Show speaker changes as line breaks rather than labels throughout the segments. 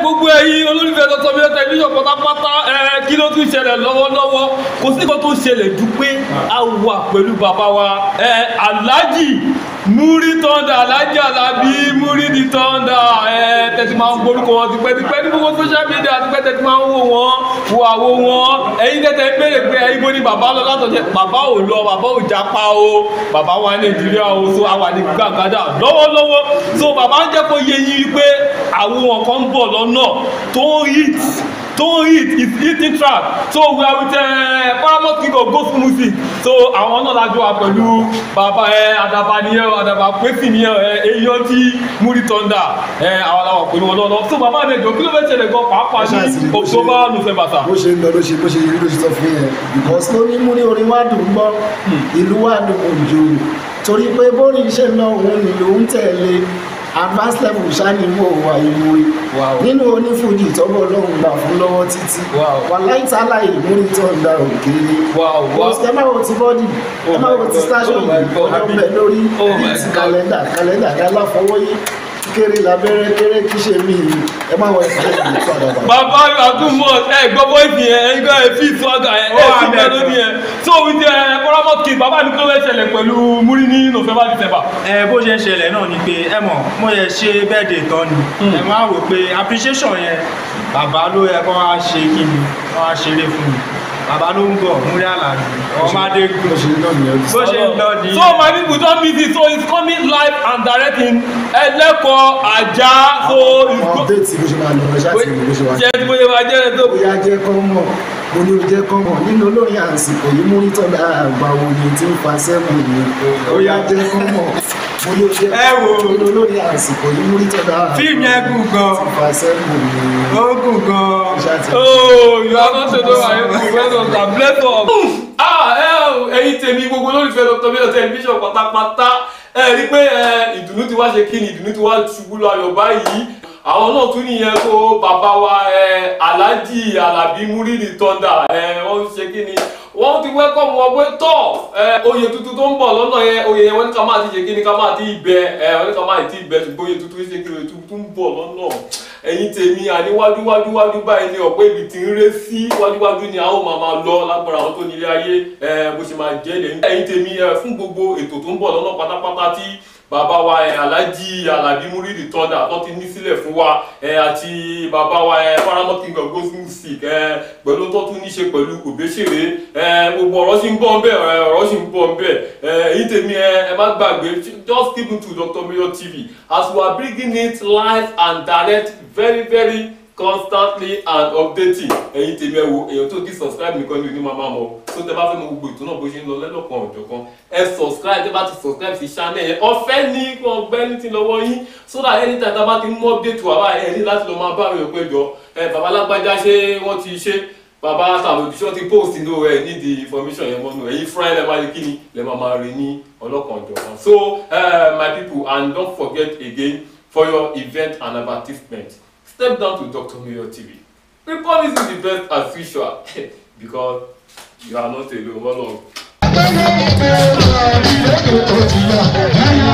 gbogbo ẹ̀yin olólùfẹ́ Dr. Mayor tẹlifíṣàn pátápátá ẹ kí ló tún ṣẹlẹ̀ lọ́wọ́lọ́wọ́ kò sí nǹkan tó ṣẹlẹ̀ ju pé a wà pẹ̀lú bàbá wa ẹ Alhaji Muri Thunder Alhaji Alabi Muri di Thunder ẹ tẹ̀sí máa ń gbórúkọ wọn tipẹ́tipẹ́ ní gbogbo social media tipẹ́ tẹ̀sí máa ń wò wọ́n wo àwo wọn ẹ̀yin tẹ̀tẹ̀ ń béèrè pé ẹ̀yin bó ni bàbá lọ látọ̀jẹ́ bàbá ò lọ bàbá ò jápa o bàbá wa Nàìjíríà o so àwa ní gbàgádà lọ́wọ́lọ́wọ́ so bàbá ń jẹ́ kó yé yín wípé àwọn kan ń bọ̀ lọ́nà tó ń hit tó ń hit is hitting track so we are with uh, paramount king of gospel music so àwọn náà lájọ wa pẹ̀lú bàbá ẹ àdàbà nìyẹn àdàbà pẹ́sì nìyẹn ẹ èèyàn tí Muri Thunder ẹ àwọn làwọn pẹ̀lú wọn lọ́nà so bàbá mi ẹ̀jọ̀ kí ló fẹ́ ṣẹlẹ̀ gan pàápàá ní october november sa.
bó ṣe ń lọ ló ṣe bó ṣe yí ló ṣe sọ fún yẹn because ló ní múrí orin wá dùn gbọ́ ìlú wà dùn òjò torí pé bórí iṣẹ́ náà òun ni lòún tẹ̀lé advanced level ṣáni wò wà ìmúrí
Wow.
nínú onífújì tọ́gbọ́ ọlọ́run gbà fún lọ́wọ́ títí
Wow.
wà láìtàlá Muri Thunder òkèèrè
Wow, wow.
ẹ máa wo ti bọ́dì
Oh
ẹ máa wo
my
ti
God,
station
oh my God.
ọlọ́bẹ̀ lórí
Oh my
bíi ti
God.
kàlẹ́ndà kàlẹ́ndà yálà fọwọ́yé kéré lábẹ́rẹ́ kéré kí ṣe mí ẹ máa wọ ẹ̀ka ìlú tó àdàbà.
bàbá àtúmọ̀ ẹ gbọ́ bọ́ìsì yẹn ẹ gbọ́ ẹ fi ìtọ́gà ẹ ẹ fi mẹ́lódì yẹn so with ẹ paramount king bàbá mi kí ló fẹ́ ṣẹlẹ̀ pẹ̀lú Muri ní november december.
ẹ bó ṣe ń ṣẹlẹ̀ náà ni pé ẹ mọ̀ mo yẹ ṣe birthday tán ni ẹ máa wò pé appreciation yẹn bàbá ló yẹ kó wá ṣe kí ni kó wá ṣeré fún mi bàbá ló ń bọ̀ Muri Alabi ọmọdé
bó
gùn
ṣe ń lọ nìyẹn
bó ṣe ń lọ ní
so my people don meet it so it's coming live and direct in ẹlẹ́kọ̀ọ́ ajá so it's
àwọn
go.
déètì bó ṣe máa lọ ẹ ṣáà ti rí bó ṣe wà.
jẹ́ tí bóyá máa jẹ́ ẹ tó.
bóyá jẹ́ kọ́ mọ̀ mo ní o jẹ́ kọ́ mọ̀ nínú olórin àsìkò yìí Muri Thunder àgbà òye tí ń fa sẹ́mu ni bóyá jẹ́ kọ́ mọ̀ mo ní o jẹ́
Ẹ wo.
nínú olórin àsìkò yìí Muri Thunder àgbà
Fíìmù yẹn gùn gan.
tí ń fa sẹ́mu ni
ó gùn gan
ṣáà ti
Oh, you are not sure I am well done and bless up. Ah, ẹ o, ẹ̀yin tèmi gbogbo olólùfẹ́ Dr. Mayor tẹlifíṣàn pátápátá ẹ rí i pé ẹ, ìdùnnú ti wá ṣe kí ni ìdùnnú ti wá ṣubú lọ ayọ̀ báyìí àwọn náà tún nìyẹn tó bàbá wa ẹ, Alhaji Alabi Muri di Thunder ẹ, wọ́n ṣe kí ni wọ́n ti wẹ́kọ̀mù wọn pé tọ̀ ẹ, oyè tuntun tó ń bọ̀ lọ́nà yẹn oyè yẹn wọ́n ní ká máa ti ṣe kí ni ká máa ti bẹ ẹ, wọ́n ní ká máa ti bẹ ṣùgbọ́n oyè tuntun ṣe kí ni oyè tuntun ń bọ̀ lọ́nà ẹ̀yin tèmi àní wájúwájú wájú báyìí ni ọ̀pọ̀ ibi tí ń ré sí wájúwájú ni a ó máa máa lọ lágbára àwọn tó nílé ayé ẹ, bó ṣe máa jẹ́ lẹ́yìn. ẹ̀yin tèmi ẹ, fún gbogbo ètò tó ń bọ̀ lọ́nà pátápátá tí bàbá wa ẹ, Alhaji Alabi Muri di Thunder tó ti ní sílẹ̀ fún wa ẹ, àti bàbá wa ẹ, Paramount King of Gospel Music ẹ, pẹ̀lú tó tún ní ṣe pẹ̀lú Òbésèré ẹ, gbogbo ọ̀rọ̀ sì ń bọ̀ ń bẹ̀ ẹ, ọ̀rọ̀ sì ń bọ̀ ń bẹ̀ ẹ, ẹ̀yin tèmi ẹ ẹ má gbàgbé just keep it to Dr. Mayor TV as we are bringing it live and direct very very constantly and updating ẹ̀yin tèmi ẹ wo èèyàn tó di subscribe nìkan ni onímọ̀ máa mọ̀ tó tẹ bá fẹ́ mọ gbogbo ètò náà bó ṣe ń lọ lẹ́lọ́kan ọ̀jọ̀kan ẹ subscribe tẹ bá ti subscribe sí channel yẹn ọ̀fẹ́ ní ọgbẹ́ ní ti lọ́wọ́ yín so that anytime tá a bá ti mú update wà báyìí ẹ ní láti lọ máa bá àwọn èèyàn péjọ ẹ bàbá lágbájá ṣé wọ́n ti ṣe bàbá sàmójú ṣé wọ́n ti post inú ẹ nídìí information yẹn mọ́nú ẹ̀yin fúnra ẹ̀ lẹ́ máa rí kíni lẹ́ máa máa rí ní ọlọ́kan ọ̀jọ̀kan so uh, my people and don't forget again for your event and advertisement step down to Dr. Mayor TV we promise you the best as usual because you are not alone one love.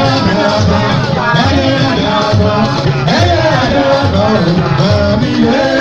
Yeah.